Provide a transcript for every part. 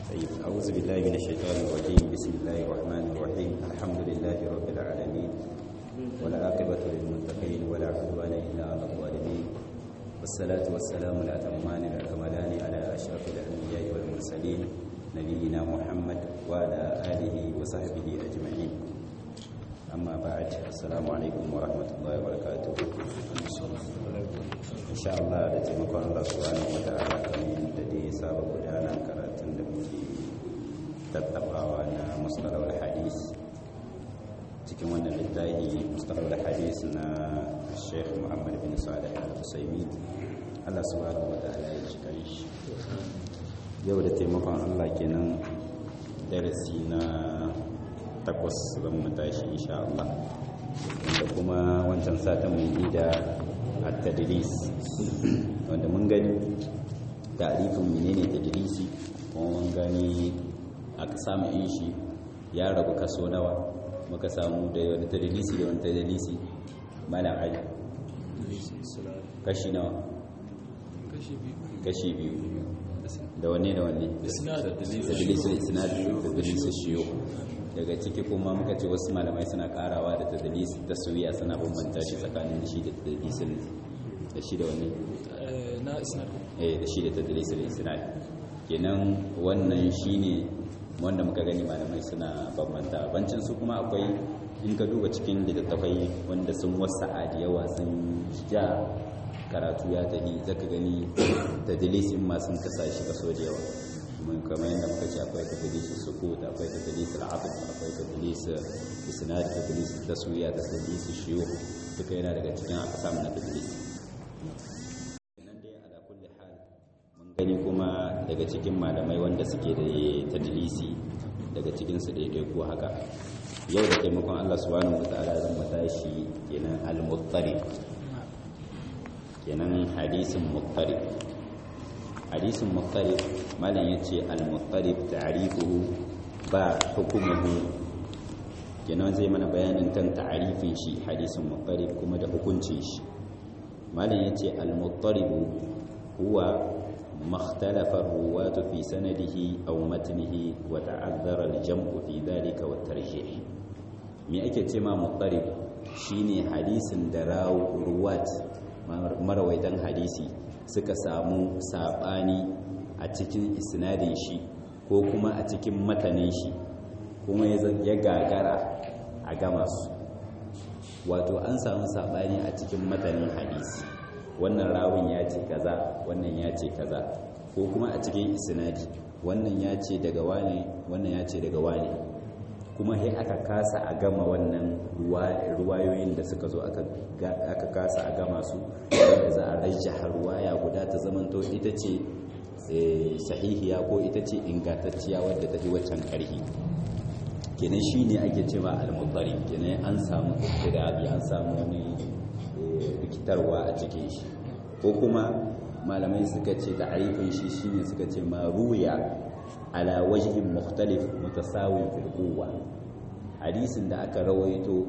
طيب أعوذ بالله من الشيطان الرجيم بسم الله الرحمن الرحيم الحمد لله رب العالمين ولا عاقبة للمتقين ولا عدوان إلا على الظالمين والصلاة والسلام الأتمان الأكملان على أشرف الأنبياء والمرسلين نبينا محمد وعلى آله وصحبه أجمعين أما بعد السلام عليكم ورحمة الله وبركاته إن شاء الله da taimakon Allah subhanahu wa ta'ala kamar da dai saba gudana karatun da muke tattabawa na mustalahul hadis cikin wannan littafi mustalahul hadis na Sheikh Muhammad bin Salih Al-Usaimi Allah subhanahu wa ta'ala ya cika shi yau da taimakon Allah kenan darasi na takwas zan mu tashi insha Allah da kuma wancan satin mai ida at-tadlis wanda mun gani ta'rifin menene tadlisi kuma mun gani a samu in shi ya rabu kaso nawa muka samu da wani tadlisi da wani tadlisi mana ai kashi nawa kashi biyu da wanne da wanne tadlisul isnad da tadlisul shiyo daga ciki kuma muka ce wasu malamai suna karawa da tadlis taswiya suna bambanta shi tsakanin shi da tadlisul da shi da wanne na isnad eh da shi da tadlisul isnad kenan wannan shine wanda muka gani malamai suna bambanta bancin su kuma akwai in ka duba cikin littattafai wanda sun wasa da yawa sun ja karatu ya tafi zaka gani tadlis in ma sun kasa shi kaso da yawa mun kamar yadda muka ce akwai tadlis sukut akwai tadlis al-atf akwai tadlis isnad tadlis taswiya tadlis shuyukh duka yana daga cikin aqsam na tadlis nan dai ala kulli hal mun gani kuma daga cikin malamai wanda suke da tadlisi daga cikin su daidai ko haka yau da taimakon Allah subhanahu wataala zan mu tashi kenan al-muttarib kenan hadisin muttarib hadisin muttarib malam yace al-muttarib ta'rifuhu ba hukumuhu kenan zai mana bayanin kan ta'rifin shi hadisin muttarib kuma da hukuncin shi malam yace al-muttarib huwa مختلف الرواة في سنده أو متنه وتعذر الجمع في ذلك والترجيح me ake ce ma muttarib shine hadisin da ruwat marawaitan hadisi suka samu sabani a cikin isnadin shi ko kuma a cikin matanin shi kuma ya gagara a gama su wato an samu sabani a cikin matanin hadisi wannan rawun ya ce kaza wannan ya ce kaza ko kuma a cikin isnadi wannan ya ce daga wane wannan ya ce daga wane kuma sai aka kasa a gama wannan ruwayoyin da suka zo aka kasa a gama su wanda za a rajjaha ruwaya guda ta zamanto ita ce sahihiya ko ita ce ingantacciya wadda ta fi waccan ƙarfi kenan shi ne ake ce ba almubari kenan an samu ƙirabi an samu wani rikitarwa a cikin shi ko kuma malamai suka ce da aifin shi shine suka ce ma ruya ala wajhin mukhtalif mutasawi fil quwwa hadisin da aka rawaito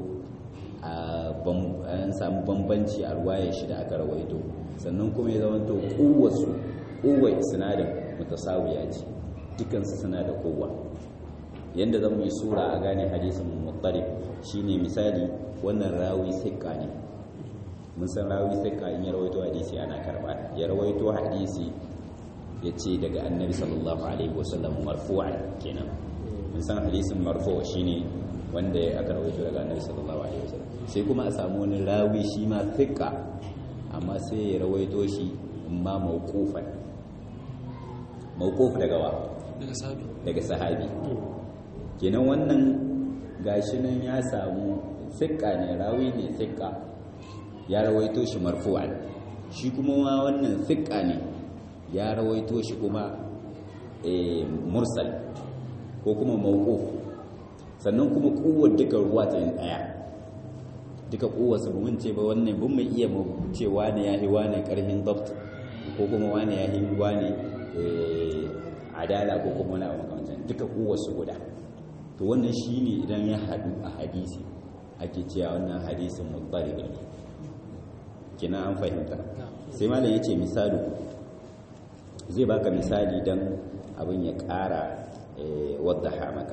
an samu bambanci a ruwayar shi da aka rawaito sannan kuma ya zamanto kuwarsu kuwar isnadin mutasawiya ce dukansu suna da kowa yanda zan yi sura a gane hadisin muttarib shine misali wannan rawi sikka ne mun san rawi sikka in ya rawaito hadisi ana karba ya rawaito hadisi ya ce daga annabi sallallahu alaihi wasallam marfu'an kenan mun san hadisin marfu shine wanda aka rawaito daga annabi sallallahu alaihi wasallam sai kuma a samu wani rawi shi ma thiqa amma sai ya rawaito shi amma mawqufan mawquf daga wa daga sahabi daga sahabi kenan wannan gashi nan ya samu thiqa ne rawi ne thiqa ya rawaito shi marfu'an shi kuma ma wannan thiqa ne ya rawaito shi kuma mursal ko kuma mawquf sannan kuma kuwar duka ruwa ta yin daya duka kuwar su mun ce ba wannan bin mai iya mu ce wani yahi wani karhin dabt ko kuma wani yahi wani adala ko kuma wani abu makamancin duka kuwar su guda to wannan shine idan ya hadu a hadisi ake cewa wannan hadisin mutarib ne kina an fahimta sai malam yace misali zai baka misali dan abin ya ƙara wadda maka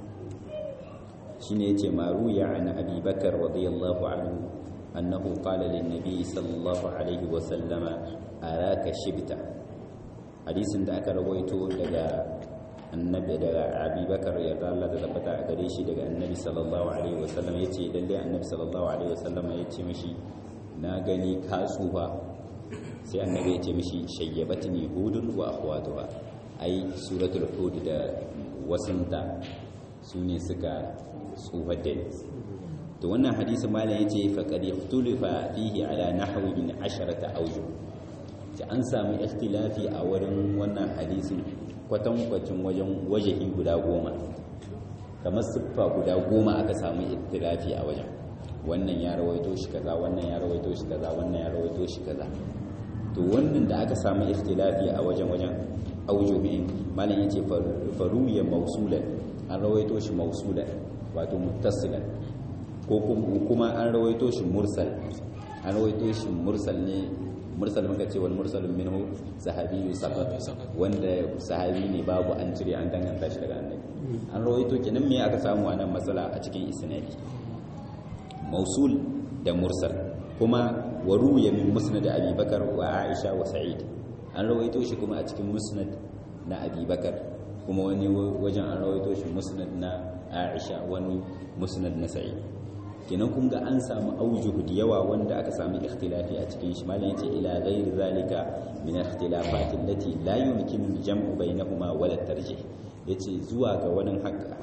shine yace maruya an abi bakar radiyallahu anhu annahu qala lin nabi sallallahu alaihi wa sallama araka shibta hadisin da aka rawaito daga annabi daga abi bakar ya Allah da tabbata a gare shi daga annabi sallallahu alaihi wa sallam yace lalle annabi sallallahu alaihi wa sallama yace mishi na gani ka tsufa sai annabi yace mishi shayyabatni hudun wa akhwatuha ai suratul hud da wasunta su ne suka tsufar da to wannan hadisi malam yace fa qad ikhtulifa fihi ala nahwi min asharata awjuh ta an samu ikhtilafi a wurin wannan hadisin kwatankwacin wajen wajehi guda goma kamar siffa guda goma aka samu ikhtilafi a wajen wannan ya rawaito shi kaza wannan ya rawaito shi kaza wannan ya rawaito shi kaza to wannan da aka samu ikhtilafi a wajen wajen aujuhin malam yace faruya mausulan an rawaito shi mausulan wato muttasilan ko kuma an rawaito shi mursal an rawaito shi mursal ne mursal muka ce wal mursalun minhu sahabi saqat wanda sahabi ne babu an cire an danganta shi daga annabi an rawaito kenan me aka samu wannan matsala a cikin isnadi mausul da mursal kuma wa ruya min musnad abi bakar wa aisha wa sa'id an rawaito shi kuma a cikin musnad na abi bakar kuma wani wajen an rawaito shi musnad na aisha wani musnad na sa'id kenan kun ga an samu aujuhu da yawa wanda aka samu ikhtilafi a cikin shi malam yace ila ghairi zalika min ikhtilafat allati la yumkinu al-jam'u bainahuma wala tarjih yace zuwa ga wani haka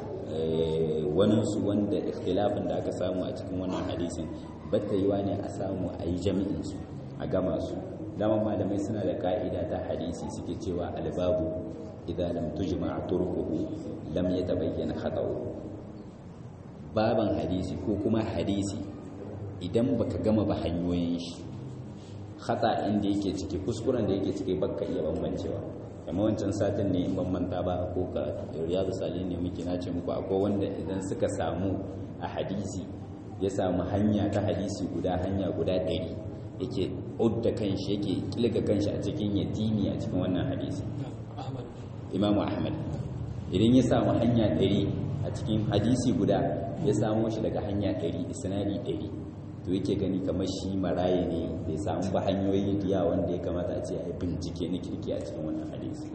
wani su wanda ikhtilafin da aka samu a cikin wannan hadisin batta yiwa ne a samu a yi jami'in su a gama su dama malamai suna da ka'ida ta hadisi suke cewa albabu idan lam tujma turquhu lam yatabayyana khata'u baban hadisi ko kuma hadisi idan baka gama ba hanyoyin shi khata inda yake ciki kuskuren da yake ciki baka iya bambancewa kamar wancan satin ne in ban manta ba ko ka riyadu salihin ne muke nace muku akwai wanda idan suka samu a hadisi ya samu hanya ta hadisi guda hanya guda ɗari yake udda kanshi yake kilga kanshi a cikin yatimi a cikin wannan hadisi imamu ahmad idan ya samu hanya ɗari a cikin hadisi guda ya samo shi daga hanya ɗari isnadi ɗari to yake gani kamar shi maraye ne bai samu ba hanyoyi diya wanda ya kamata a ce a bincike na kirki a cikin wannan hadisi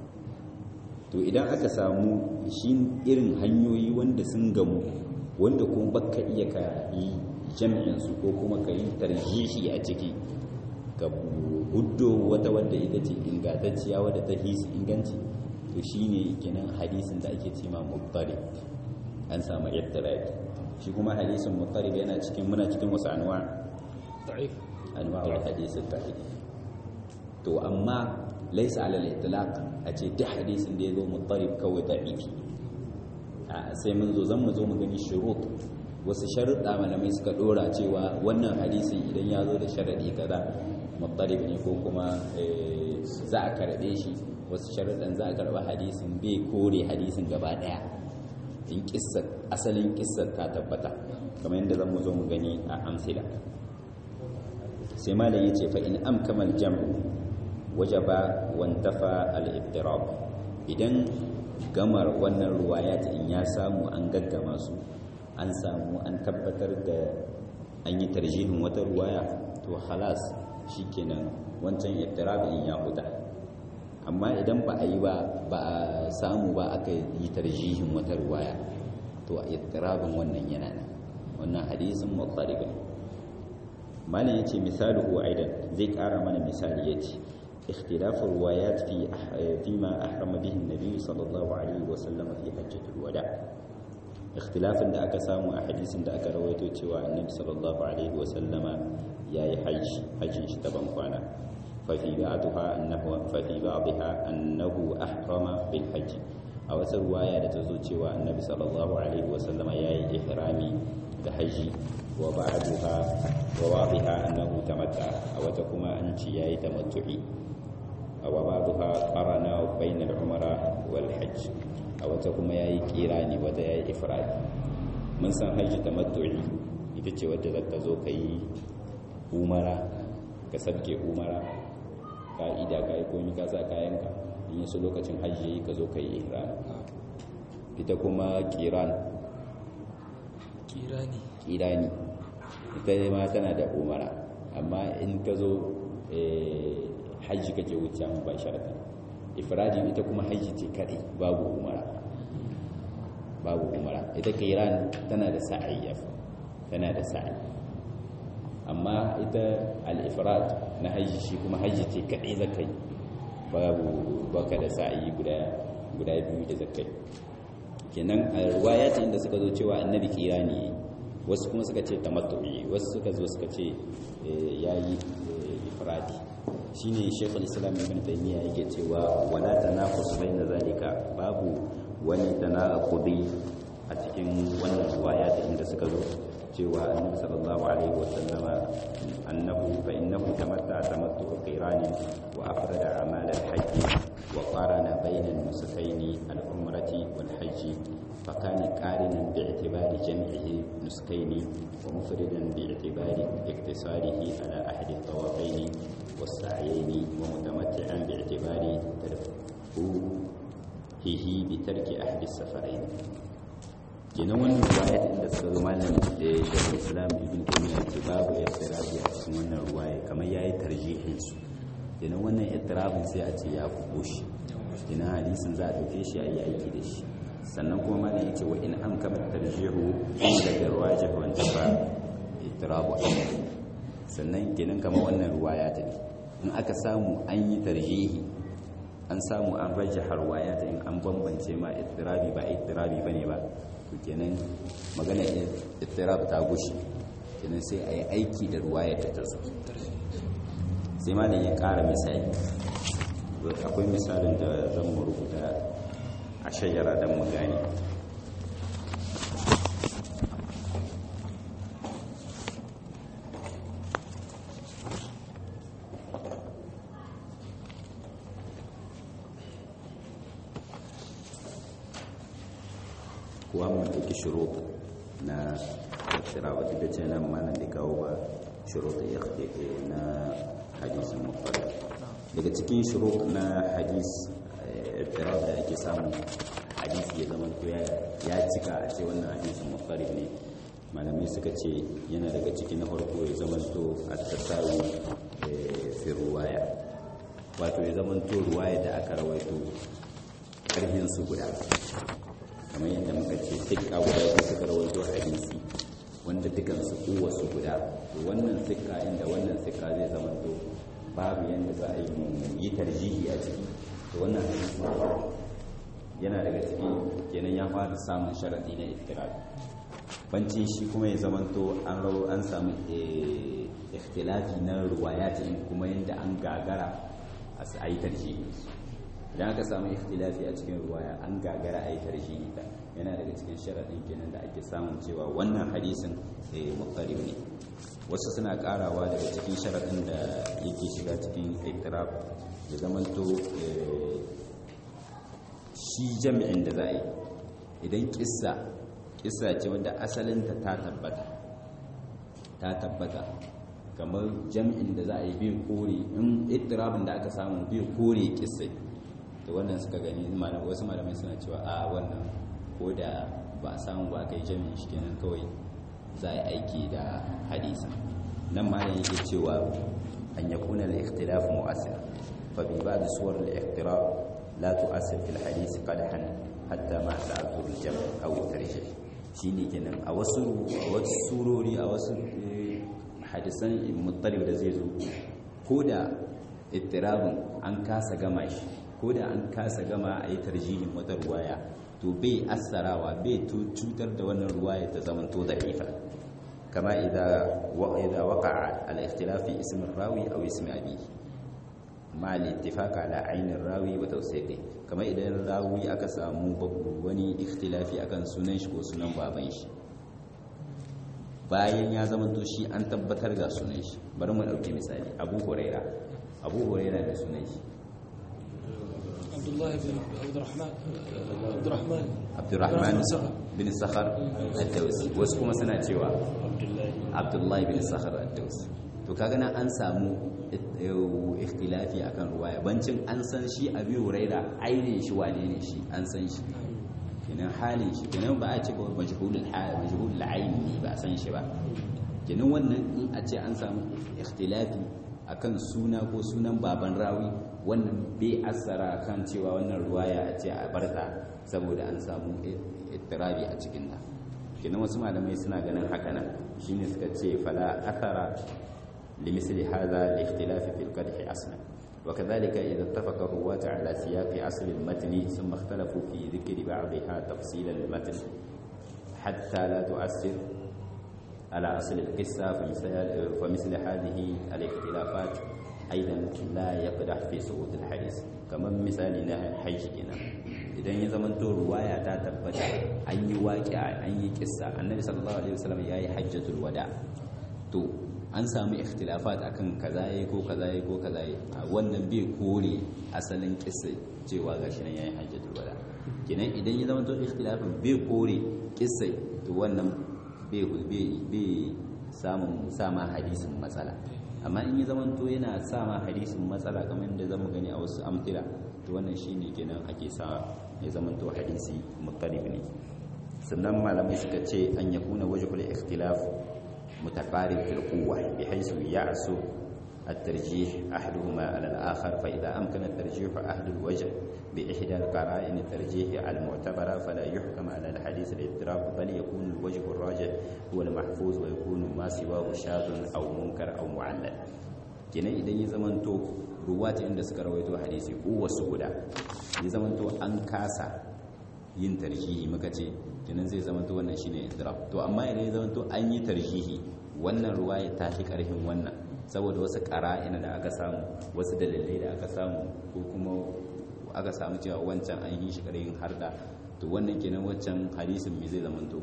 to idan aka samu shi irin hanyoyi wanda sun gamu wanda kuma baka iya ka yi jami'in su ko kuma ka yi tarjihi a ciki ka huddo wata wadda ita ce ingantacciya wadda ta hisi inganci to shine kenan hadisin da ake cema mubtadi an samu ittirabi shi kuma hadisin muttarib yana cikin muna cikin wasu anwa da'if anwa wa hadisin da'if to amma laysa ala al-itlaq a ce duk hadisin da ya zo muttarib kawai da'ifi a sai mun zo zan mu zo mu gani shurut wasu sharuɗa malamai suka dora cewa wannan hadisin idan ya zo da sharadi kaza muttarib ne ko kuma za a karɓe shi wasu sharuɗan za a karɓa hadisin bai kore hadisin gaba ɗaya in kissar asalin kissar ta tabbata kamar yadda zan mu zo mu gani a amsila sai malam ya ce fa in amkamal jam'u wajaba wantafa al-ibtirab idan gamar wannan ruwayat in ya samu an gaggama su an samu an tabbatar da an yi tarjihin wata ruwaya to halas shikenan wancan ibtirab in ya huta amma idan ba a yi ba ba a samu ba aka yi tarjihin wata ruwaya to a ittirabin wannan yana nan wannan hadisin mutaribin malam yace misaluhu aidan zai kara mana misali yace اختلاف الروايات في فيما أحرم به النبي صلى الله عليه وسلم في حجة الوداع اختلاف da aka samu a hadisin da aka rawaito cewa annabi sallallahu alaihi wasallama yayi hajji hajjin shi ta ban kwana ففي بعضها أنه ففي بعضها أنه أحرم بالحج أو رواية تزوج النبي صلى الله عليه وسلم يا إحرامي بحج وبعضها وبعضها أنه تمتع أو تكما أنت يا تمتعي وبعضها قرن بين العمرة والحج أو تكما يا كيراني ودا يا إفراد من سن حج تمتعي ita ce wadda za ka zo ka yi umara ka sabke umara ka'ida ka yi komi ka sa kayanka in yi su lokacin hajji ka zo ka yi ihram ita kuma kiran kirani kirani ita ma tana da umara amma in ka zo hajji kake wuce mu ba sharata ifradi ita kuma hajji ce kadai babu umara babu umara ita kiran tana da sa'i tana da sa'i amma ita al-ifrad na hajji shi kuma hajji ce kadai zakai babu baka da sa'i guda guda biyu da zakai kenan a riwayat inda suka zo cewa annabi kirani wasu kuma suka ce tamattu'i wasu suka zo suka ce yayi ifradi shine shekul islam ibn taymiya yake cewa wala tanaqus baina zalika babu wani tanaqudi a cikin wannan riwayat inda suka zo cewa annabi sallallahu alaihi wasallama annahu fa innahu tamatta tamattu qirani wa afrada amal al-hajj wa qarana bayna an-nusukayn al-umrati wal-hajj فكان قارنا باعتبار جمعه نسكين ومفردا باعتبار اقتصاره على أحد الطوافين والسعيين ومتمتعا باعتبار ترفوهه بترك أحد السفرين kenan wannan ruwaya da suka zo malam da shekul islam ibn taymiya ce babu iftirabi a cikin wannan ruwaya kamar yayi tarjihin su kenan wannan iftirabin sai a ce ya kubo shi kenan hadisin za a dauke shi a yi aiki da shi sannan kuma malam yace wa in an kama tarjihu daga ruwaya wa tafa iftirabu sannan kenan kamar wannan ruwaya ta in aka samu an yi tarjihi an samu an rajjaha ruwaya ta in an bambance ma iftirabi ba iftirabi bane ba to kenan magana ittirab ta gushi kenan sai a yi aiki da ruwayar ta tazo sai malam ya kara misali akwai misalin da zan mu rubuta a shayyara don mu gane kuwa mun ɗauki shurut na tattara wata da ce nan mana da kawo ba shurut na hadisin mafari daga cikin shurut na hadis tattara da ake samun hadisi ya zama to ya cika a ce wannan hadisin mafari ne malamai suka ce yana daga cikin na farko ya zama to a tattaru fi ruwaya wato ya zama to ruwaya da aka rawaito ƙarfin su guda kamar yadda muka ce sikka guda ko suka rawaito hadisi wanda dukan su kuwa su guda to wannan sikka inda wannan sikka zai zama to babu yadda za a yi yi tarjihi a ciki to wannan hadisi yana daga ciki kenan ya fara samun sharadi na iftirar bancin shi kuma ya zama to an rawo an samu ikhtilafi na ruwayat kuma yadda an gagara a yi tarjihi idan aka samu ikhtilafi a cikin ruwaya an gagara a yi tarjihi ta yana daga cikin sharaɗin kenan da ake samun cewa wannan hadisin muqtarib ne wasu suna karawa daga cikin sharaɗin da yake shiga cikin iktirab ya zamanto shi jami'in da za a yi idan kissa kissa ce wanda asalinta ta tabbata ta tabbata kamar jami'in da za a yi biyu kore in iktirabin da aka samu biyu kore kissai da wannan suka gani wasu malamai suna cewa a wannan ko da ba a samu ba aka yi jami'in shi kenan kawai za a yi aiki da hadisa nan ma yake cewa an ya kuna da ikhtilaf mu'asir fa bi ba da suwar da ikhtilaf la tu'asir fil hadisi qadhan hatta ma ta'azzur al-jam' aw tarjih shine kenan a wasu wasu surori a wasu hadisan muttalib da zai zo ko da ittirabin an kasa gama shi ko da an kasa gama a yi tarjihin wata ruwaya to bai assarawa bai cutar da wannan ruwaya ta zaman to da'ifa kama idan waka al-ikhtilaf fi ism rawi aw ism abi ma al-ittifaq ala ayn rawi wa tawsiqi kama idan rawi aka samu wani ikhtilafi akan sunan shi ko sunan baban shi bayan ya zama to shi an tabbatar ga sunan shi bari mu dauki misali abu huraira abu huraira da sunan shi عبد الله بن عبد الرحمن عبد الرحمن عبد الرحمن بن الصخر الدوسي wasu kuma suna cewa عبد الله Abdullahi bin Sakhar ad-Dawsi to kaga nan an samu ikhtilafi akan ruwaya bancin an san shi abi huraira ainihin shi wane ne shi an san shi kenan halin shi kenan ba a ce ba majhulul hal majhulul aini ne ba a san shi ba kenan wannan in a ce an samu ikhtilafi akan suna ko sunan baban rawi wannan bai asara kan cewa wannan ruwaya a ce a barta saboda an samu ittirabi a cikin ta kenan wasu malamai suna ganin haka nan shine suka ce fala athara limisli hadha li-ikhtilafi fil qadhi aslan وكذلك إذا اتفق الرواة على سياق أصل المتن ثم اختلفوا في ذكر بعضها تفصيل المتن حتى لا تؤثر على أصل القصة فمثل, فمثل هذه الاختلافات أيضا لا يقدح في سقوط الحديث كما مثال حج هنا idan ya zama to ruwaya ta tabbata an yi waƙi'a an yi kissa annabi sallallahu alaihi wasallam ya yi hajjatul wada to an samu ikhtilafat akan kaza yayi ko kaza yayi ko kaza yayi wannan bai kore asalin kissa cewa gashi nan yayi hajjatul wada kenan idan ya zama to ikhtilafin bai kore kissa to wannan bai bai samun sama hadisin matsala amma in ya zama to yana sama hadisin matsala kamar da zamu gani a wasu amtila to wannan shine kenan ake sa ya zama to hadisi muttalib ne sannan malamai suka ce an yakuna wajhul ikhtilaf متقارب في القوة بحيث يعسو الترجيح أحدهما على الآخر فإذا أمكن الترجيح أحد الوجه بإحدى القرائن الترجيح المعتبرة فلا يحكم على الحديث الاضطراب بل يكون الوجه الراجح هو المحفوظ ويكون ما سواه شاذ أو منكر أو معلل kenan idan ya zamanto ruwata inda suka rawaito hadisi kowace guda ya zamanto an kasa yin tarjihi muka ce kenan zai zamanto wannan shine idrab to amma idan ya zamanto an yi tarjihi wannan ruwaya ta fi karfin wannan saboda wasu qara'ina da aka samu wasu dalilai da aka samu ko kuma aka samu cewa wancan an yi shi karfin harda to wannan kenan wancan hadisin me zai zamanto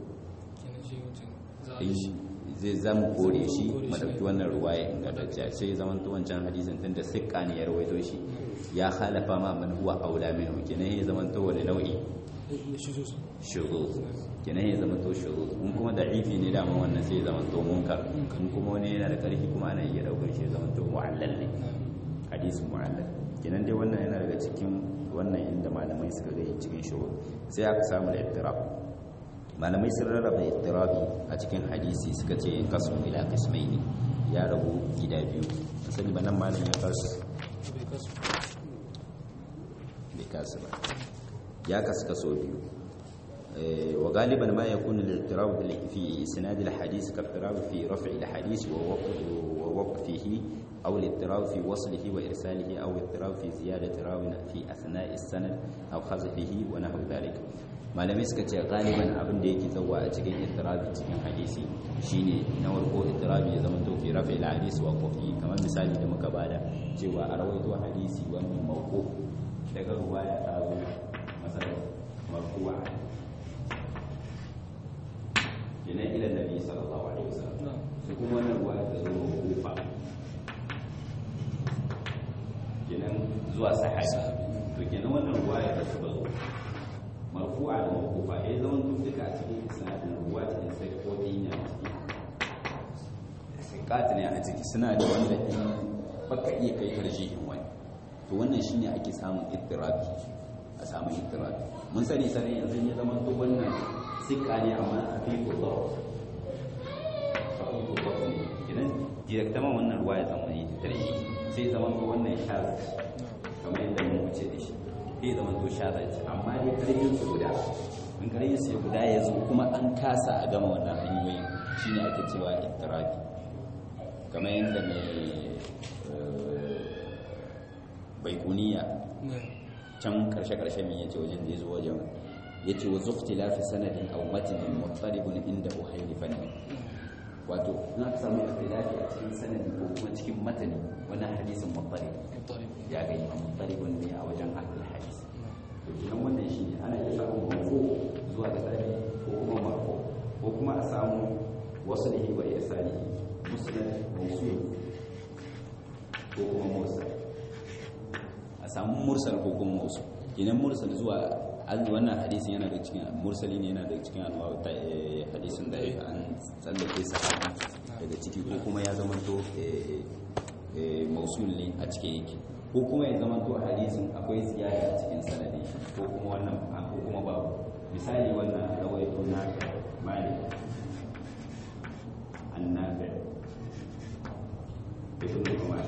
zai zama kore shi madauki wannan ruwaya ingantacciya sai ya zamanto wancan hadisin tunda sikka ne ya rawaito shi ya halafa ma man huwa aula minhu kenan ya zamanto wani nau'i shuruz kenan ya zama to shuruz in kuma da'ifi ne dama wannan sai ya zama to munkar in kuma wani yana da karfi kuma ana iya daukar shi ya zama to mu'allal ne hadisin mu'allal kenan dai wannan yana daga cikin wannan inda malamai suka ga cikin shuruz sai aka samu da ittirab malamai sun rarraba ittirabi a cikin hadisi suka ce in kasu ila qismaini ya rabu gida biyu sani ba nan malam ya kasu bai kasu ba ya kasu kaso biyu wa galiban ma yakunu al-ittirab fi isnad al-hadith ka ittirab fi raf' al-hadith wa waqfihi aw al-ittirab fi waslihi wa irsalihi aw al-ittirab fi ziyadati rawin fi athna' as-sanad aw khazfihi wa nahwu dhalik malamai suka ce galiban abin da yake tsawa a cikin ittirabi cikin hadisi shine na warko ittirabi ya zama to fi raf' al-hadith wa waqfihi kamar misali da muka bada cewa a rawaito hadisi wannan mawquf daga ruwaya ta zo مثلا مرفوعا جنا الى النبي صلى الله عليه وسلم سكون wannan ruwa ta zo kufa kenan zuwa sahabi to kenan wannan ruwa ya ta zo marfu'a da mawqufa eh zaman duk duka a cikin isnadin ruwa ta sai ko din ya ciki sai ne a ciki suna da wanda baka iya kai tarjihin wani to wannan shine ake samun ittirabi a samu itirafi mun sani sani yanzu ya zama to wannan sikka ne amma a fi kuzo a fi kuzo ne kinan direktama wannan ruwa ya zama yi tarshi sai zama to wannan shaza kamar yadda mun wuce da shi sai zama to shaza ce amma dai karfin su guda in karfin su guda ya zo kuma an kasa a gama wannan hanyoyin shine ake cewa itirafi kamar yadda mai baikuniya can karshe-karshe min yace wajen da ya zo wajen yace wa zukti lafi sanadin aw matnin mutaribun inda uhayli fanni wato na samu ikhtilafi a cikin sanadi ko kuma cikin matani wannan hadisin mutarib ya ga imam mutaribun ne a wajen ahlul hadis to idan wannan shine ana iya samun marfu zuwa ga tabi ko kuma marfu ko kuma a samu waslihi wa irsalihi musnad mawsul ko kuma mursal a samu mursal ko kuma wasu idan mursal zuwa wannan hadisin yana da cikin mursali ne yana da cikin anwaru ta hadisin da an tsallake sahabi daga ciki ko kuma ya zama to mausul ne a cikin yake ko kuma ya zama to hadisin akwai ziyara a cikin sanadi ko kuma wannan ko kuma babu misali wannan rawaito na malik annabi ibn umar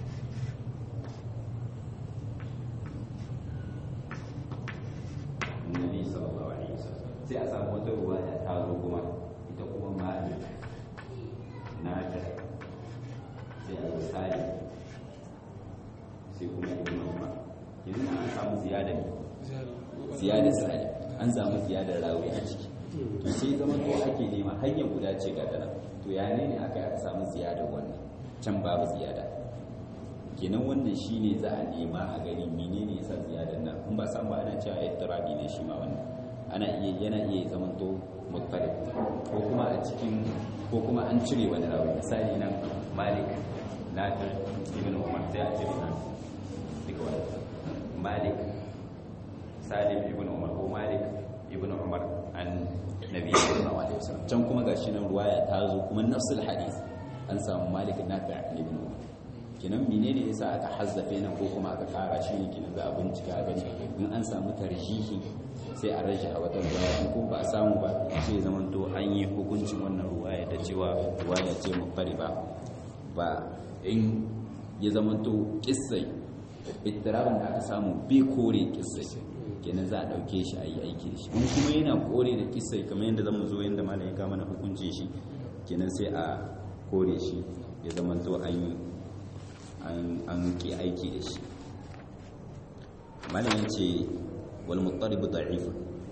annabi sallallahu alaihi wasallam sai a samu wata ruwaya ta zo kuma ita kuma malik nafi sai a zo sali sai kuma ibn umar yanzu na an samu ziyada ne ziyada sali an samu ziyada rawi a ciki to sai zama to ake nema hanyar guda ce ga dana to ya ne aka aka samu ziyada wannan can babu ziyada kenan wannan shine za a nema a gani menene yasa ziyadar nan in ba san ba ana cewa ittirabi ne shi ma wannan ana iya yana iya zaman to mutfarid ko kuma a cikin ko kuma an cire wani rawi misali nan malik nafi ibn umar sai a cire nan duka wani malik salim ibn umar ko malik ibn umar an nabi sallallahu alaihi wasallam can kuma gashi nan ruwaya ta zo kuma nafsul hadith an samu malik nafi ibn umar kinan menene yasa aka hazzafe nan ko kuma aka kara shi ne kinan za a bincika gani in an samu tarjihi sai a rage a wata ruwaya ko ba a samu ba sai ya zama to an yi hukuncin wannan ruwaya da cewa ruwaya ce mufari ba ba in ya zama to kissai ittirabin da aka samu bai kore kissai kenan za a dauke shi a yi aiki da shi in kuma yana kore da kissai kamar yadda zamu zo yadda malam ya kama na hukuncin shi kenan sai a kore shi ya zama to an yi an ke aiki da shi malam ya ce wal muttarib da'ifun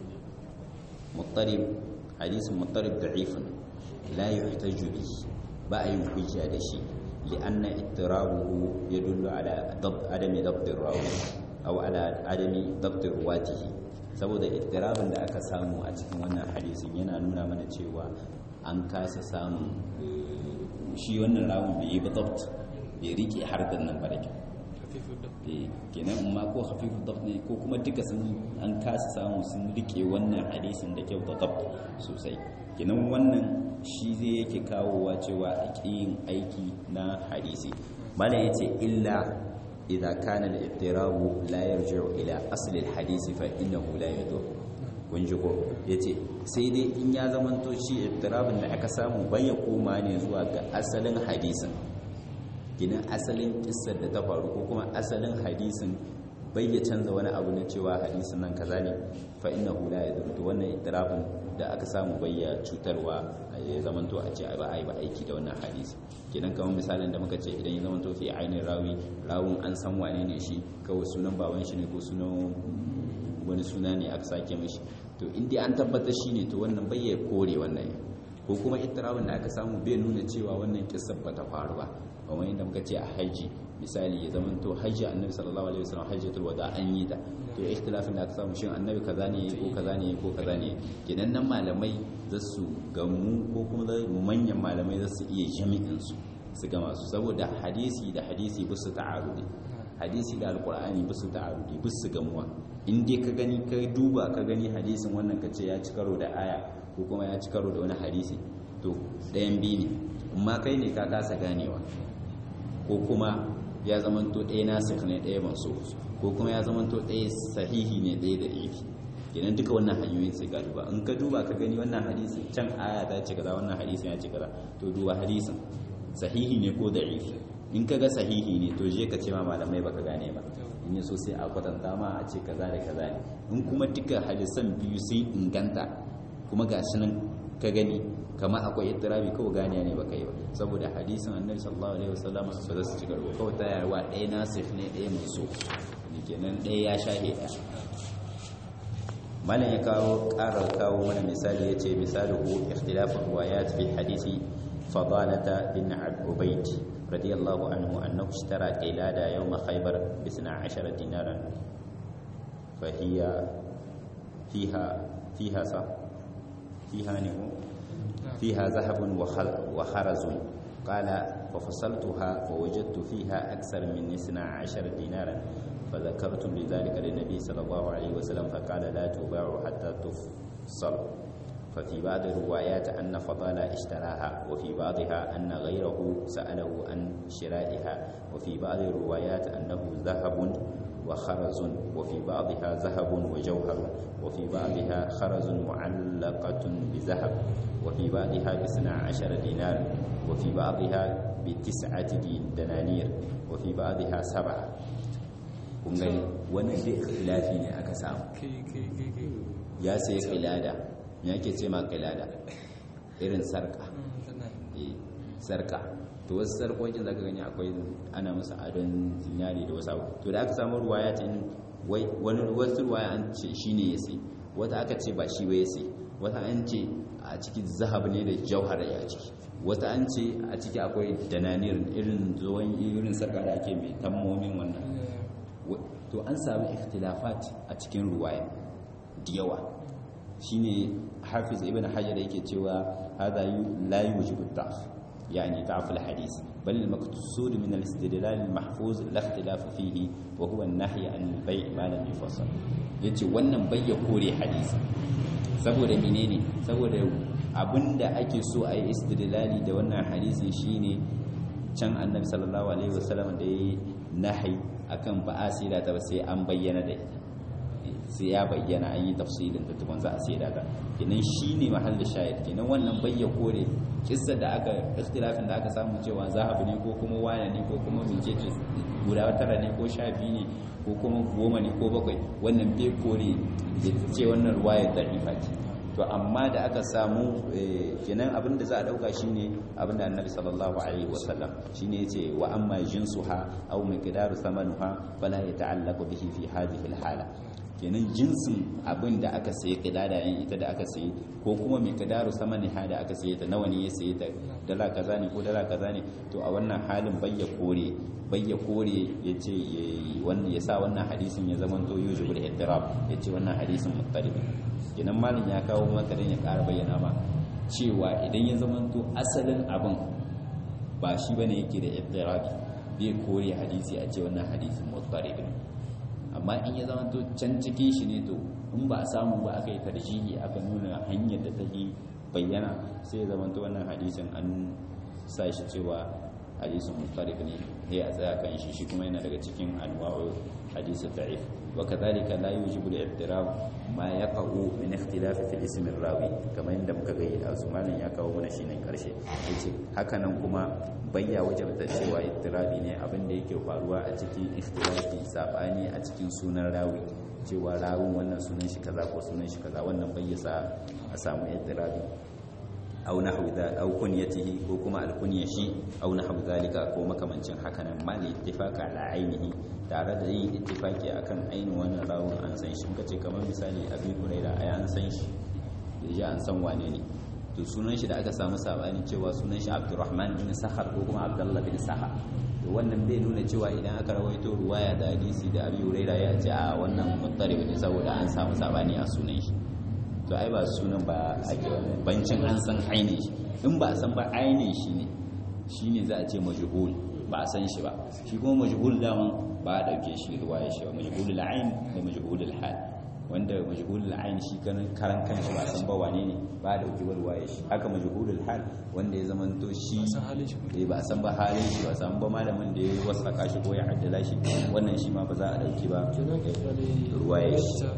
muttarib hadisin muttarib da'ifun la yuhtaju bi ba a yin hujja da shi li'anna ittirabuhu yadullu ala adami dabt rawi aw ala adami dabt ruwatihi saboda ittirabin da aka samu a cikin wannan hadisin yana nuna mana cewa an kasa samun shi wannan rawun bai yi ba dabt bai rike harkar nan ba da kyau kenan amma ko hafifu dab ne ko kuma duka sun an kasa samu sun rike wannan hadisin da kyau da dab sosai kenan wannan shi zai yake kawowa cewa a yin aiki na hadisi malam yace illa idza kana al-ittirabu la yarji'u ila asli al-hadisi fa innahu la yadur kun ji ko yace sai dai in ya zamanto shi ittirabin da aka samu bai ya koma ne zuwa ga asalin hadisin ginin asalin kissar da ta faru ko kuma asalin hadisin bai ya canza wani abu na cewa hadisin nan kaza ne fa inna hu la yadurru wannan itirafin da aka samu bai ya cutarwa ya zamanto a ce ba ai ba aiki da wannan hadisi kenan kamar misalin da muka ce idan ya zamanto fi ainin rawi rawun an san wane ne shi kawai sunan baban shi ne ko sunan wani suna ne aka sake mishi to in dai an tabbatar shi ne to wannan bai ya kore wannan ko kuma itirafin da aka samu bai nuna cewa wannan kissar ba ta faru ba kamar yadda muka ce a hajji misali ya zama to hajji annabi sallallahu alaihi wasallam hajjatul wada an yi ta to ikhtilafin da aka samu shin annabi kaza ne ko kaza ne ko kaza ne kenan nan malamai za su gamu ko kuma manyan malamai za su iya jami'in su su gama su saboda hadisi da hadisi ba su ta'arudi hadisi da alqur'ani ba su ta'arudi ba su gamuwa in dai ka gani ka duba ka gani hadisin wannan ka ce ya ci karo da aya ko kuma ya ci karo da wani hadisi to ɗayan biyu ne amma kai ne ka kasa ganewa ko kuma ya zamanto ɗaya nasir ne ɗaya manso ko kuma ya zamanto ɗaya sahihi ne ɗaya da ifi kenan duka wannan hanyoyin sai ka duba in ka duba ka gani wannan hadisi can aya ta ce kaza wannan hadisin ya ce kaza to duba hadisin sahihi ne ko da ifi in ka ga sahihi ne to je ka ce ma malamai baka gane ba in yi so sai a kwatanta ma a ce kaza da kaza ne in kuma duka hadisan biyu sun inganta kuma ga shi nan ka gani kama akwai ittirabi kawai ganiya ne baka yi ba saboda hadisin annabi sallallahu alaihi wasallam ba za su ci karo kawai ta yarwa ɗaya nasif ne ɗaya manso ne kenan ɗaya ya shahe ɗaya malam ya kawo ƙara kawo mana misali ya ce misali ko ikhtilafin ruwayat fi hadisi fadalata bin ubayd radiyallahu anhu annahu ishtara qilada yawm khaybar bi 12 dinaran fa hiya fiha fiha sa fiha ne فيها ذهب وخرز قال ففصلتها فوجدت فيها أكثر من اثنا عشر دينارا فذكرت بذلك للنبي صلى الله عليه وسلم فقال لا تباع حتى تفصل ففي بعض الروايات أن فضالة اشتراها وفي بعضها أن غيره سأله عن شرائها وفي بعض الروايات أنه ذهب وخرز وفي بعضها ذهب وجوهر وفي بعضها خرز معلقة بذهب وفي بعضها باثنى عشر دينار وفي بعضها بتسعة دنانير وفي بعضها سبعة kun gani wannan dai ikhtilafi ne aka samu ya sai qilada me yake ce ma qilada irin sarka eh sarka to wasu sarkokin zaka gani akwai ana musu adon zinari da wasu to da aka samu ruwaya ce wai wani wasu ruwaya an ce shine ya sai wata aka ce ba shi ba ya sai wata an ce a ciki zahab ne da jauhar ya ciki wata an ce a ciki akwai dananir irin zuwan irin sarka da ake mai tammomin wannan to an samu ikhtilafat a cikin ruwaya da yawa shine hafiz ibn hajar yake cewa hada la yujibu ta'f yani ta'f al-hadith bal al-maqsud min al-istidlal al-mahfuz la ikhtilaf fihi wa huwa an-nahy an al-bay' ma lam yufassal yace wannan bayya kore hadisi saboda menene saboda abinda ake so a yi istidlali da wannan hadisin shine can annabi sallallahu alaihi wasallam da yayi nahi akan ba a sida ta ba sai an bayyana da ita sai ya bayyana an yi tafsilin da tukun za a sida ta kenan shine mahallin shahid kenan wannan bayya kore kissa da aka ikhtilafin da aka samu cewa zahabu ne ko kuma waya ne ko kuma mecece guda tara ne ko sha biyu ne ko kuma goma ne ko bakwai wannan bai kore ce wannan ruwayar da'ifa ce to amma da aka samu kenan abin da za a dauka shine abin da annabi sallallahu alaihi wasallam shine yace wa amma jinsuha aw miqdaru thamanuha fala yata'allaqu bihi fi hadhihi alhala kenan jinsin abin da aka sayi kidada yin ita da aka sayi ko kuma miqdaru samaniha da aka sayi ta nawa ne ya sayi ta dala kaza ne ko dala kaza ne to a wannan halin bayya kore bayya kore yace wannan ya sa wannan hadisin ya zama to yujibul iddirab yace wannan hadisin muttalib kenan malin ya kawo maka dan ya ƙara bayyana ma cewa idan ya zamanto asalin abin ba shi bane yake da ittirabi bai kore hadisi a ce wannan hadisin muttarib amma in ya zamanto can cikin shi ne to in ba a samu ba aka yi tarjihi aka nuna hanyar da take bayyana sai ya zamanto wannan hadisin an sa shi cewa hadisin muttarib ne sai a tsaya kan shi shi kuma yana daga cikin anwa'u hadisi da'if وكذلك لا يوجب الاعتراف ما يقع من اختلاف في اسم الراوي كما inda muka ga da Usmanin ya kawo mana shine karshe yace haka nan kuma bayya wajabta cewa ittirabi ne abin da yake faruwa a cikin ikhtilafi sabani a cikin sunan rawi cewa rawin wannan sunan shi kaza ko sunan shi kaza wannan bayyasa a samu ittirabi aw nahwu da aw kunyatihi ko kuma alkunyashi aw nahwu zalika ko makamancin haka nan mal ittifaqa ala ainihi tare da yin ittifaki akan ainihin wannan rawun an san shi kace kamar misali abi huraira ai an san shi da ji an san wane ne to sunan shi da aka samu sabani cewa sunan shi abdurrahman bin sahar ko kuma abdullah bin sahar to wannan bai nuna cewa idan aka rawaito ruwaya da hadisi da abi huraira ya ce a wannan muttarib ne saboda an samu sabani a sunan shi to ai ba sunan ba ake wannan bancin an san ainihin shi in ba a san ba ainihin shi ne shine za a ce majhul ba a san shi ba shi kuma majhul daman ba a ɗauke shi ruwaya shi ba majhulul ain da majhulul hal wanda majhulul ain shi kan karan kanshi ba san ba wane ne ba a ɗauki ruwaya shi haka majhulul hal wanda ya zamanto shi eh ba san ba halin shi ba san ba malamin da ya wasaka shi ko ya addala shi wannan shi ma ba za a ɗauki ba ruwaya shi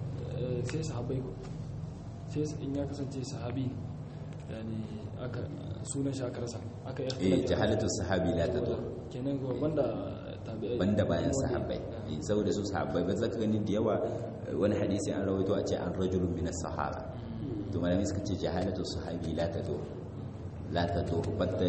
sai sahabbai ko sai in ya kasance sahabi yani aka sunan shi aka rasa aka eh jahalatu sahabi la tadur kenan ko banda banda bayan sahabbai saboda su sahabbai ba zaka gani da yawa wani hadisi an rawaito a ce an rajulun min sahaba to malami suka ce jahalatu sahabi la tadur la tadur batta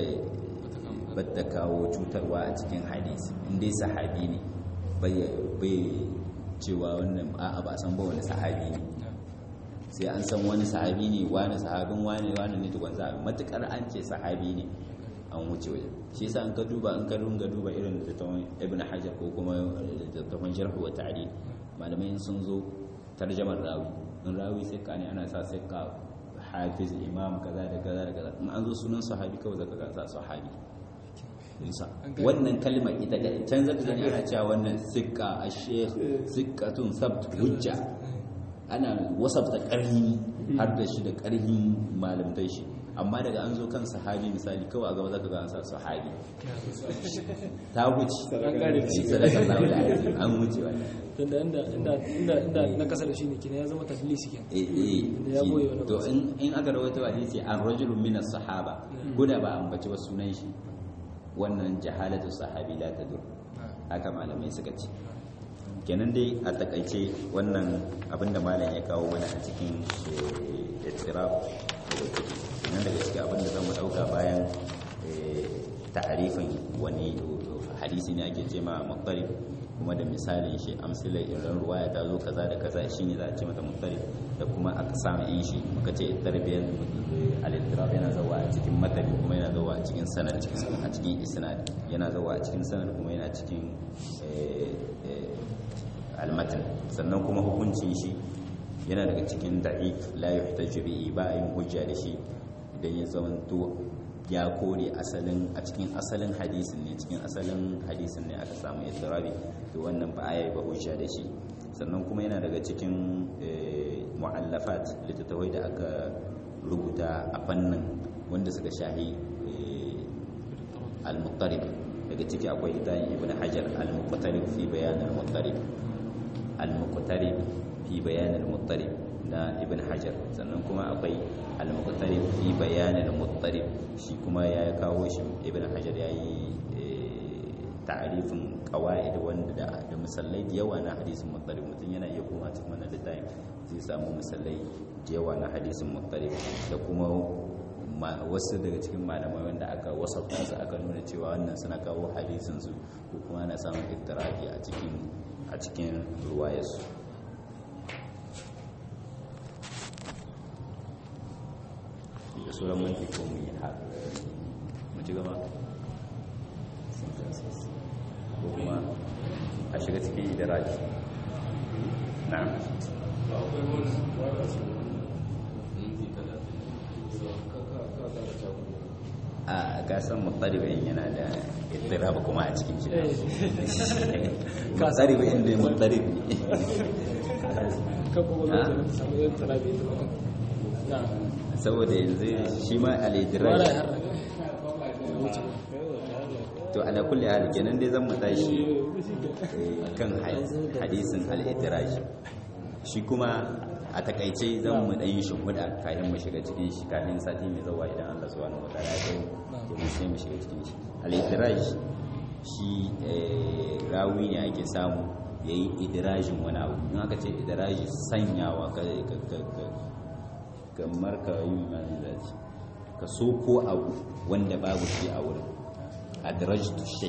batta kawo cutarwa a cikin hadisi in dai sahabi ne bai bai cewa wannan a'a ba san ba wani sahabi ne sai an san wani sahabi ne wani sahabin wani wani ne tukun za matukar an ce sahabi ne an wuce waje shi yasa an ka duba an ka runga duba irin littattafan ibn hajar ko kuma littattafan jarh wa ta'dil malamai sun zo tarjamar rawi in rawi sai ka ne ana sa sai ka hafiz imam kaza da kaza da kaza in an zo sunan sahabi kawai zaka ga sa sahabi Isa wannan kalmar ita da can zaka gani ana cewa wannan sikka ash-shaykh sikkatun sabt hujja ana wasafta karni har da shi da ƙarhin malamtai shi amma daga an zo kan sahabi misali kawai a gaba zaka ga an sa sahabi ta wuce An kare da shi. sallallahu alaihi wasallam an wuce wannan tunda inda inda inda inda na kasa da shi ne kina ya zama tadlisi kenan eh eh Da ya boye wani to wasu. in in aka rawaito hadisi an rajulun min as-sahaba ko da ba an bace wasu sunan shi wannan jahalatu sahabi la tadur haka malamai suka ce kenan dai a takaice wannan abinda malam ya kawo mana a cikin ittirab kenan daga cikin abinda zan mu dauka bayan eh, ta'arifin wani hadisi ne ake ce ma muqtarib kuma da misalin shi amsalai irin ruwaya ta zo kaza da kaza shine za a ce mata muqtarib da kuma aka samu in shi muka ce tarbiyyar al-ittirab yana zawa a cikin matani kuma yana zawa a cikin sanad a cikin isnad yana zawa a cikin sanad kuma yana cikin eh, eh, almatin sannan kuma hukuncin shi yana daga cikin da'if la yuhtaju bihi ba a yin hujja da shi idan ya zamanto ya kore asalin a cikin asalin hadisin ne cikin asalin hadisin ne aka samu idrabi to wannan ba a yi ba hujja da shi sannan kuma yana daga cikin eh, mu'allafat littattafai da aka rubuta a fannin wanda suka shahi eh, al-muqtarib daga ciki akwai littafin ibn hajar al-muqtarib fi bayan al-muqtarib al-muqtarib fi bayan al-muqtarib na ibn hajar sannan kuma akwai al-muqtarib fi bayan al-muqtarib shi kuma ya kawo shi ibn hajar yayi ta'arifin qawaid wanda da da musallai da yawa na hadisin muqtarib mutum yana iya kuma cikin wannan littafin zai samu musallai da yawa na hadisin muqtarib da kuma ma- wasu daga cikin malamai wanda aka wasafta su aka nuna cewa wannan suna kawo hadisin su ko kuma ana samun ittirafi a cikin a cikin ruwayarsu da sauran manti ko mu yi haka mu ci gaba ko kuma a shiga cikin da raji na'am a gasan mutaribin yana da ittiraba kuma a cikin shi mutaribin ne mutarib ne kan kuma Ah. zai ta samu yan tarabi ta mutum na saboda yanzu shi ma wara alidiraj ya harra ya wuce to ala kulli hal kenan dai zan mu tashi eh, kan ha- hadisin al-idraj shi kuma a takaice zan mu dan yi shimfiɗa kafin mu shiga cikin shi kafin sati mai zawa idan Allah subhanahu wataala ya kai domin sai mu shiga cikin shi al-idraj shi eh, rawi ne ake samu yayi idrajin wani abu in aka ce idraji sanyawa ka ka- ka- ka- kamar ka yi mai zaci ka so ko abu wanda babu shi a wurin adrajtu shay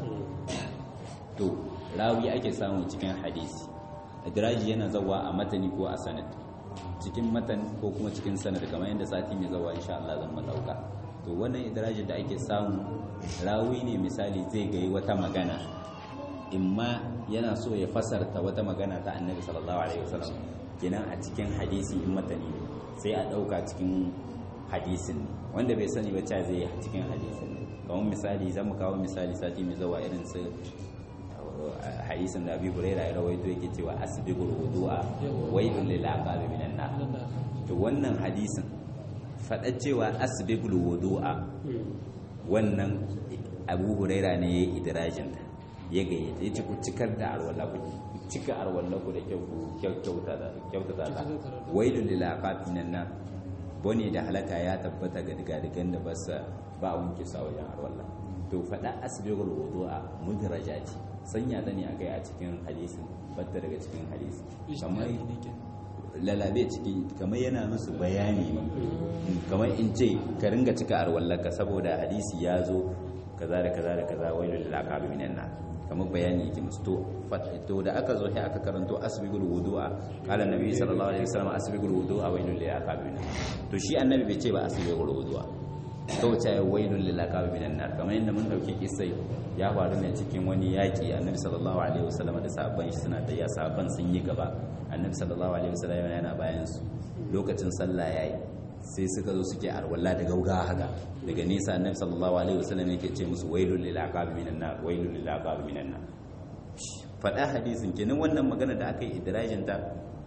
to rawi ake samu cikin hadisi adraji yana zawa a matani ko a sanad cikin matan ko kuma cikin sanad kamar yadda sati mai zawa insha Allah zan madauka to wannan idrajin da ake samu rawi ne misali zai ga wata magana imma yana so ya fasarta wata magana ta annabi sallallahu alaihi wasallam kenan a cikin hadisi in matani ne sai a dauka cikin hadisin ne wanda bai sani ba ta zai yi a cikin hadisin ne kamar misali zan mu kawo misali sati mai zawa irin su hadisin da abi huraira ya rawaito yake cewa asbiqul wudu'a waylun lil aqabi minan nar to wannan hadisin faɗa cewa asbiqul wudu'a wannan abu huraira ne ya yi idirajinta ya gaye ya ci ku cikar da arwala ku cika arwala ku da kyau ku kyauta da kyautata ta wailul lil aqabi minan nar bone da halaka ya tabbata ga digadigan da ba sa ba wanke sa wajen arwala to faɗa asbiqul wudu'a mudraja ce sanya ta ne akai a cikin hadisin batta daga cikin hadisi kamar lalabe ciki kamar yana musu bayani ne kamar in ce ka ringa cika arwallaka saboda hadisi ya zo kaza da kaza da kaza wai lil aqabi minan nar kamar bayani yake musu to to da aka zo sai aka karanto asbigul wudu'a qala nabi sallallahu alaihi wasallam asbigul wudu'a wailul lil aqabi minan nar to shi annabi bai ce ba asbigul wudu'a to ta wailul lil aqabi minan nar kamar yadda mun dauke kissai ya faru ne cikin wani yaki annabi sallallahu alaihi wasallam da sahabban shi suna da ya sahabban sun yi gaba annabi sallallahu alaihi wasallam yana bayan su lokacin sallah yayi sai suka zo suke arwalla da gauga haka daga nesa annabi sallallahu alaihi wasallam yake ce musu wailul lil aqabi minan nar wailul lil aqabi minan nar fada hadisin kenan wannan magana da aka yi idrajin ta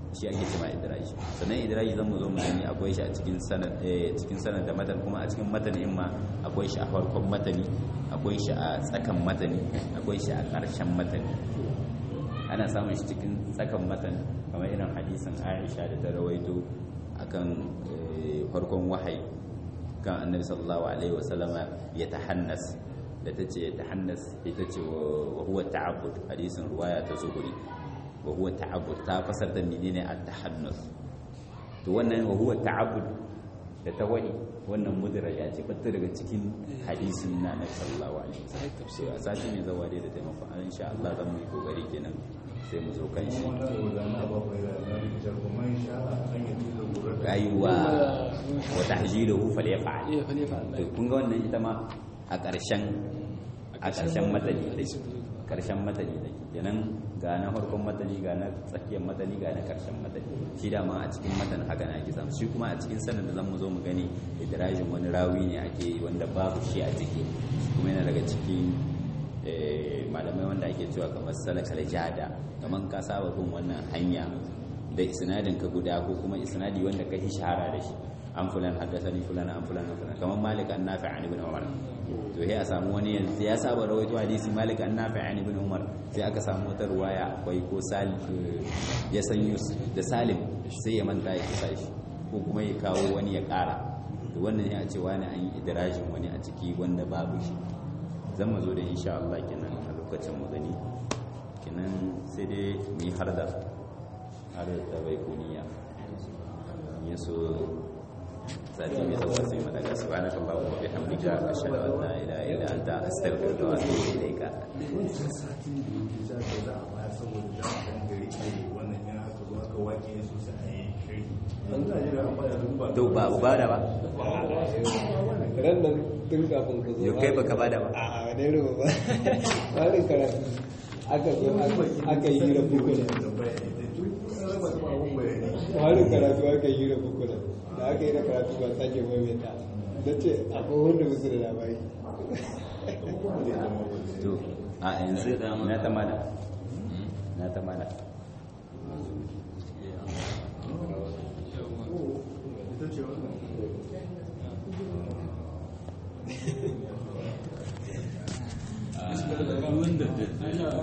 shi ake cewa idraji sannan idraji zan mu zo mu gani akwai shi a cikin sanad cikin sanad da matan kuma a cikin matan in ma akwai shi a farkon matani akwai shi a tsakan matani akwai shi a ƙarshen matani ana samun shi cikin tsakan matan kamar irin hadisin Aisha da ta rawaito akan farkon wahayi kan annabi sallallahu alaihi wasallama ya tahannas da ta ce tahannas ita ce wa huwa ta'abbud hadisin ruwaya ta zuhuri wa huwa ta'abbud ta fasar da menene at-tahannus to wannan wa huwa ta'abbud da ta wani wannan mudira ya ce batta daga cikin hadisin na annabi sallallahu alaihi wasallam a sati mai zawa da taimakon an insha Allah zan mu yi kokari kenan sai mu zo kan shi ayuwa wa tahjiluhu falyaf'al iya fa ne fa to kun ga wannan ita ma a ƙarshen a ƙarshen matani take ƙarshen matani take kenan ga na farkon matani ga na tsakiyar matani ga na ƙarshen matani shi da ma a cikin matan haka na ake samu shi kuma a cikin sanin da zan mu zo mu gani idrajin wani rawi ne ake yi wanda babu shi a ciki kuma yana daga cikin malamai wanda ake cewa kamar salakal jada kamar ka saba bin wannan hanya da isnadin ka guda ko kuma isnadi wanda ka yi shahara da shi an fulan haddasani fulan an fulan an fulan kamar malik an nafi an ibn umar to sai a samu wani yanzu ya saba rawaito hadisi malik an nafi an ibn umar sai aka samu wata ruwaya akwai ko salim ya san yusuf da salim sai ya manta ya kisa shi ko kuma ya kawo wani ya kara to wannan ya ce wani an yi idirajin wani a ciki wanda babu shi zan mu zo da insha Allah kenan a lokacin mu gani kenan sai dai mu yi harda har da bai kuniya ya so sati mai zuwa sai mu daga subhanaka allahumma wa bihamdika ashhadu an la ilaha illa anta astaghfiruka wa atubu ilayka to ba ba da ba ran nan tun kafin ka zo yau kai baka ba da ba a a wani ruwa ba wani karatu aka zo aka yi hira bukuna wani karatu aka yi hira bukuna da aka yi da karatu ba sake maimaita da ce akwai wanda musu da labari to a yanzu na ta mana na ta mana wanda